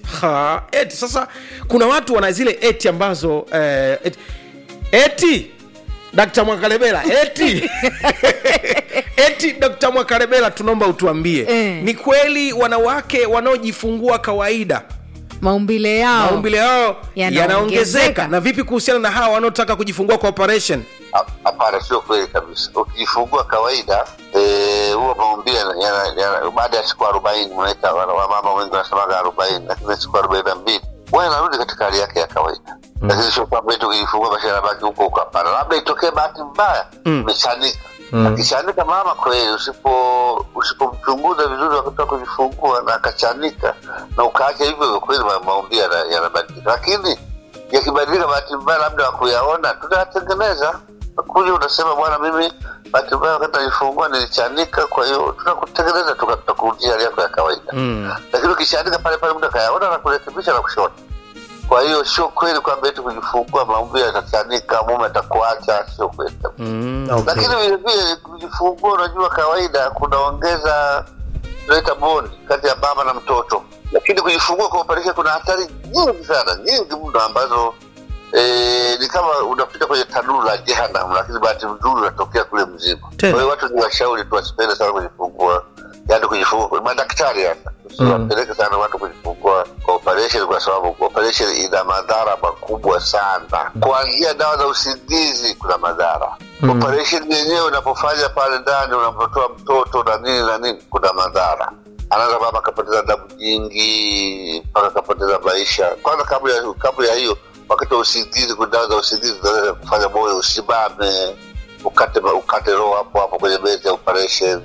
ha, eti sasa kuna watu wana zile eti ambazo eh, eti, eti Dkt. Mwakalebela eti eti Dkt. Mwakalebela tunaomba utuambie Eh. ni kweli wanawake wanaojifungua kawaida maumbile yao maumbile yao Yanaongezeka. yanaongezeka na vipi kuhusiana na hawa wanaotaka kujifungua kwa operation Ha- Hapana, sio kweli kabisa. Ukijifungua kawaida eh, huwa maumbile yana- yana- yana- baada ya siku arobaini unaita wana- wamama wengi wanasemaga arobaini, lakini siku arobaini na mbili huwa inarudi katika hali yake ya kawaida. Lakini sio kwamba eti ukijifungua basi anabaki huko huko, hapana. Labda itokee bahati mbaya umechanika. Akichanika mama kweli, usipo usipomchunguza vizuri wakati wa kujifungua na akachanika na ukaacha hivyo hivyo, kweli ma- maumbile yana- yanabadilika, lakini yakibadilika bahati mbaya labda wakuyaona tutayatengeneza kuja unasema bwana mimi bahati mbaya wakati najifungua nilichanika kwa hiyo tutakutengeneza tuka- tutakurudisha hali yako ya kawaida mm. lakini ukishaandika pale pale mtu akayaona na kurekebisha na kushona kwa hiyo sio kweli kwamba eti kujifungua maumbile yatachanika mume atakuacha sio kweli kabisa Mm, okay. lakini vile vile kujifungua unajua kawaida kunaongeza tunaita bond kati ya baba na mtoto lakini kujifungua kwa operation kuna hatari nyingi sana nyingi mno ambazo e, ni kama unapita kwenye tanuru la jehanam lakini bahati nzuri unatokea kule mzima kwa Tena. hiyo watu ni washauri tu wasipende sana kujifungua yaani kujifungua madaktari hasa usiwapeleke sana watu kujifungua kwa operation kwa sababu operation ina madhara makubwa sana kuanzia dawa za usingizi kuna madhara Mm. operation yenyewe unapofanya pale ndani unapotoa mtoto na nini na nini kuna madhara anaweza baba akapoteza damu nyingi mpaka akapoteza maisha kwanza kabla ya kabla ya hiyo wakati wa usingizi kuna dawa za usingizi zinaweza kufanya moyo usimame ukate ukate roho hapo hapo kwenye meza ya operation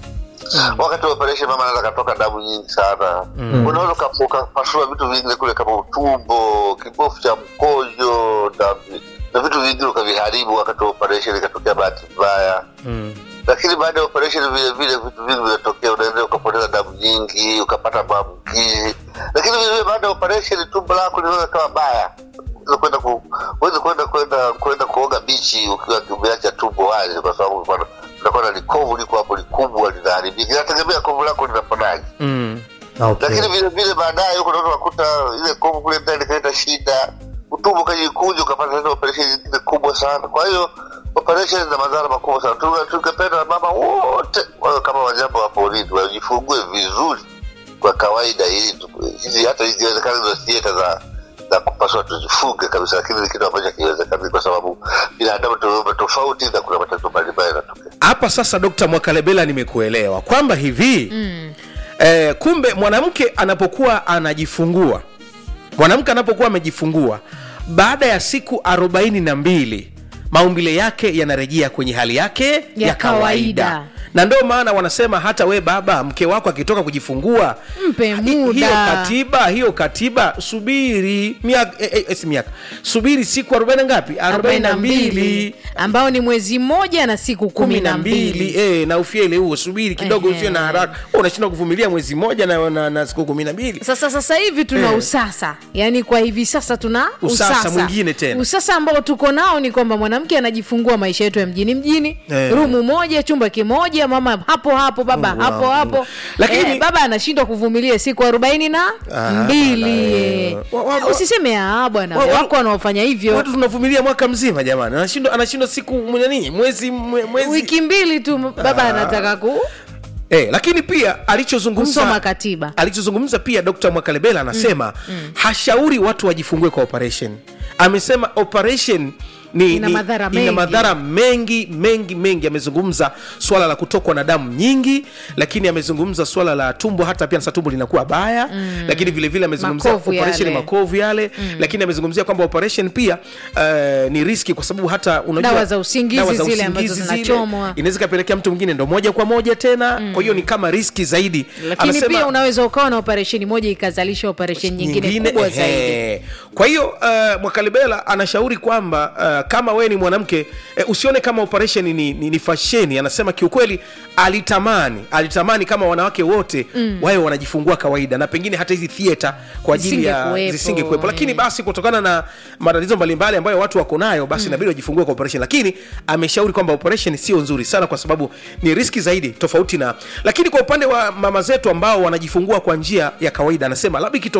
wakati wa operation mama anaweza katoka damu nyingi sana Mm. unaweza uka- ukapasua vitu vingine kule kama utumbo kibofu cha mkojo na, na vitu vingine ukaviharibu wakati wa operation ikatokea bahati mbaya Mm. lakini baada ya operation vile vile vitu vingi vinatokea unaendelea ukapoteza damu nyingi ukapata maambukizi lakini vile vile baada ya operation tumbo lako linaweza kawa baya Unaweza kwenda ku uweze kwenda kwenda kwenda kuoga bichi ukiwa umeacha tumbo wazi kwa sababu kwa- unakuwa na likovu liko hapo likubwa linaharibika inategemea kovu lako linafanyaje Mm. lakini vile vile baadaye huko unaweza kukuta ile kovu kule ndani ikaleta shida utumbo kajikuja ukapata tena operation nyingine kubwa sana kwa hiyo operation zina madhara makubwa sana Tunge- tungependa mama wote wawe kama wanyama wa porini wajifungue vizuri kwa kawaida ili tu- hizi hata ikiwezekana hizo thieta za za kupaswa tuzifunge kabisa lakini ni kitu ambacho hakiwezekani kwa sababu binadamu tumeumbwa tofauti na kuna matatizo mbalimbali yanatokea hapa sasa dokta mwakalebela nimekuelewa kwamba hivi mm. eh, kumbe mwanamke anapokuwa anajifungua mwanamke anapokuwa amejifungua baada ya siku arobaini na mbili maumbile yake yanarejea kwenye hali yake ya, Ya kawaida. kawaida. na ndio maana wanasema hata we baba mke wako akitoka kujifungua Mpe hi- muda. hiyo katiba hiyo katiba subiri miaka eh, eh, si miaka subiri siku arobaini ngapi arobaini na mbili ambao ni mwezi mmoja na siku kumi na mbili eh, na ufiele huo subiri kidogo Ehe. usiwe na haraka Wewe unashindwa kuvumilia mwezi mmoja na, na, na siku kumi na mbili sasa sasa hivi tuna Eh. usasa yaani kwa hivi sasa tuna Usasa mwingine tena. usasa ambao tuko nao ni kwamba mwanamke anajifungua maisha yetu ya mjini mjini Eh. rumu moja chumba kimoja mama hapo hapo baba Wow. hapo hapo Lakini- eh, baba anashindwa kuvumilia siku arobaini na Ah, mbili bana, wa- wa- usiseme ah bwana wa- wa- wako wanaofanya hivyo watu tunavumilia mwaka mzima jamani anashindwa anashindwa siku nini mwezi mwe- mwezi wiki mbili tu baba anataka ku eh, lakini pia alichozungumza kusoma katiba alichozungumza pia dr mwakalebela anasema hashauri watu wajifungue kwa operation amesema operation ni, Ina ni, madhara ina mengi. madhara mengi mengi mengi amezungumza swala la kutokwa na damu nyingi lakini amezungumza swala la tumbo hata pia sasa tumbo linakuwa baya mm. lakini vile vile amezungumzia Makovu operation yale. makovu yale mm. lakini amezungumzia kwamba operation pia uh, ni riski kwa sababu hata unajua Dawa za usingizi dawa za zile ambazo usingizi zile, zinachomwa. inaweza ikapelekea mtu mwingine ndo moja kwa moja tena mm. kwa hiyo ni kama riski zaidi lakini Anasema- pia unaweza ukawa na operesheni moja ikazalisha operesheni nyingine, kubwa zaidi ehe. kwa hiyo uh, mwakalibela anashauri kwamba uh, kama wewe ni mwanamke uh, usione kama operation ni, ni, ni fasheni anasema kiukweli alitamani alitamani kama wanawake wote mm. wawe wanajifungua kawaida na pengine hata hizi theater kwa ajili ya Zisingekuwepo. zisingekuwepo lakini basi kutokana na matatizo mbalimbali ambayo watu wako nayo basi inabidi wajifungue kwa operation lakini ameshauri kwamba operation sio nzuri sana kwa sababu ni riski zaidi tofauti na lakini kwa upande wa mama zetu ambao wanajifungua kwa njia ya kawaida anasema labda ikito